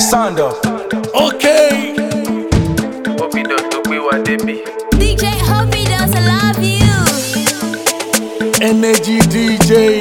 Stand up. Okay. Obido tó gbé wa débi. DJ Hobby does I love you. Energy DJ.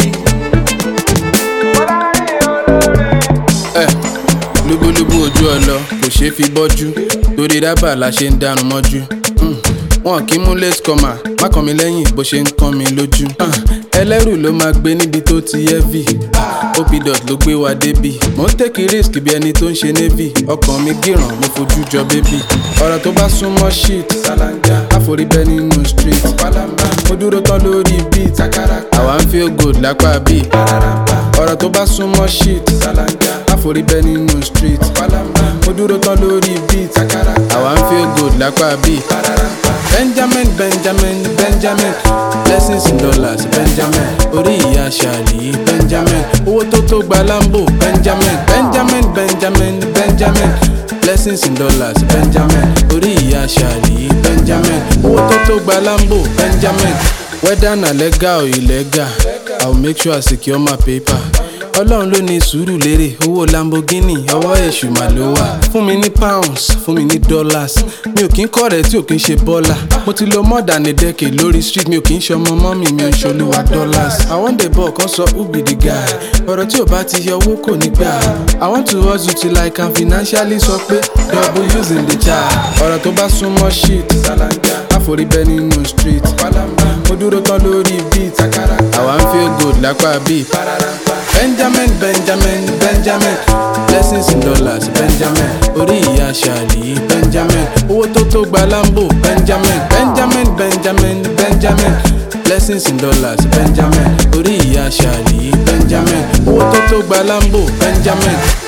ẹ lúbúlúbú ojú ọlọ kò ṣeé fi bọ́jú torí rábà la ṣe ń dánu mọ́jú Mm, wọn kì í mú late comer má kàn mí lẹ́yìn bó ṣe ń kàn mí lójú Ah, ẹlẹ́rù ló máa gbé níbi tó ti heavy opidot ló gbé wa débi mò ń tèkì risk bí ẹni tó ń ṣe navy ọkàn mi gíràn mo fojú jọ bébì ọ̀rọ̀ tó bá súnmọ́ shit ṣàlàngà àforíbẹ́ nínú street mo dúró tán lórí beat àwa ń feel good lápá bíi ọ̀rọ̀ tó bá súnmọ́ shit àforíbẹ́ nínú street mo dúró tán lórí beat àwa ń feel good lápá bíi benjamin benjamin benjamin blessings in dollars benjamin orí ìyá ṣàlì benjamin owó tó tó gba lambo benjamin benjamin benjamin benjamin blessings in dollars benjamin orí ìyá ṣàlì benjamin owó tó tó gba lambo benjamin whether na legal or illegal i will make sure i secure my paper ọlọ́run ló ní sùúrù lérè owó lamborghini ọwọ́ èṣù mà ló wà fún mi ní pounds fún mi ní dollars mi ò kí ń kọ́ rẹ̀ tí ò kí ń ṣe bọ́là mo ti lo more than a decade lórí street mi ò kí ń ṣe ọmọ mọ́mì mi ò ń ṣolúwa dollars i wan dey ball kan sọ who be the guy ọ̀rọ̀ tí ò bá ti yọ owó kò ní gbà i want to hustle till i can financially sọ pé double using the child ọ̀rọ̀ tó bá súnmọ́ shit àforíbẹ́ nínú street mo dúró tán lórí beat àwa ń feel good lápá beat. Benjamin, Benjamin, Benjamin. Blessings in dollars, Benjamin. Orí ìyá ṣàlì, Benjamin. Owó tó tó gba Lambo, Benjamin. Benjamin, Benjamin, Benjamin. Blessings in dollars, Benjamin. Orí ìyá ṣàlì, Benjamin. Owó tó tó gba Lambo, Benjamin.